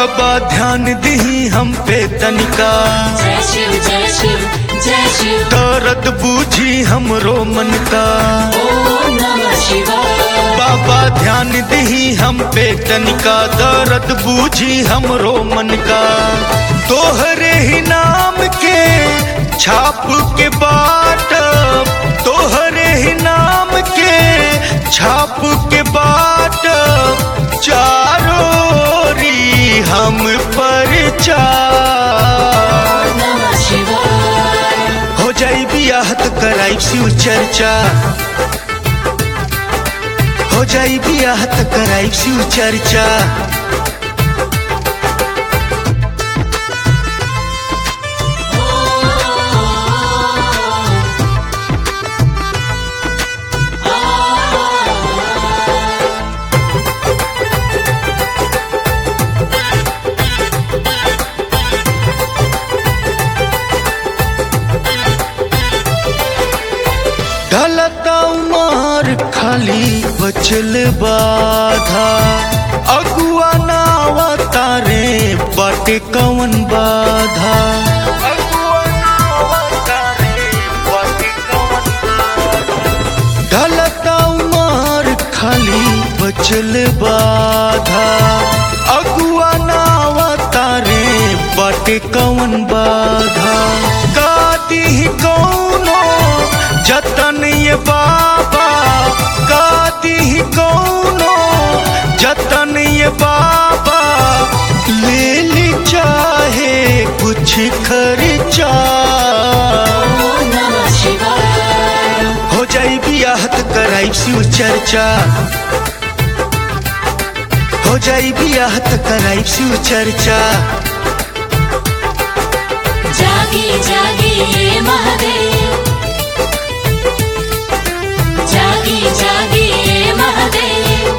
बाबा ध्यान दही हम पे तनिका जय शिव जय शिव जय शिव दर्द बूझी हमरो मन का ओम नमः शिवाय बाबा ध्यान दही हम पे तनिका दर्द बूझी हमरो मन का तोहरे ही नाम के छाप के बाट तोहरे ही नाम के छाप के बाट चारोरी हम पर चार नमः शिवाय हो जाई बियाह त कराई शिव चर्चा हो जाई बियाह त कराई शिव चर्चा ढलता उमर खाली बचल बाधा अगुआ नावा तारे बाटे कवन बाधा अगुआ नावा तारे बाटे कवन ढलता उमर खाली बचल बाधा अगुआ नावा तारे बाटे कवन बाधा गाती ही कौनो जतन ये बाबा गाती ही कौनो जतन ये बाबा ले ली चाहे कुछ खर्चा ओम नमः शिवाय हो जाई बियाह त कराई शिव चर्चा हो जाई बियाह त कराई शिव चर्चा जागी जागी ये महादेव जागी जागी ये महादेव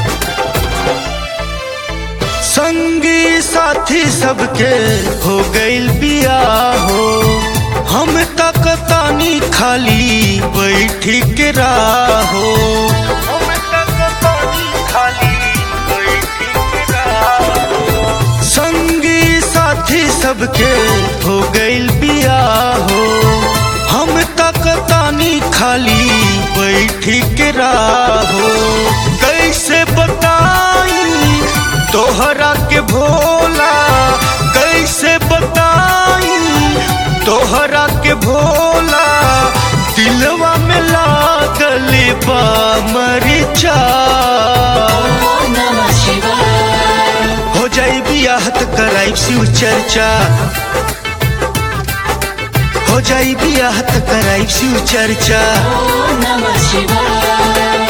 संगी साथी सबके हो गइल बियाह हो हम तक तानी खाली बैठी के राहो हम तक तानी खाली बैठी के राहो संगी साथी सबके हो गइल बियाह हो हम तक तानी खाली बैठी के राहो कैसे बताई तोहरा के भोला कैसे बताई तोहरा के भोला दिलवा में लागल बा मरिचा ओम नमः शिवाय हो जाई बियाह त कराई शिव चर्चा हो जाई बियाह त कराई शिव चर्चा ओम नमः शिवाय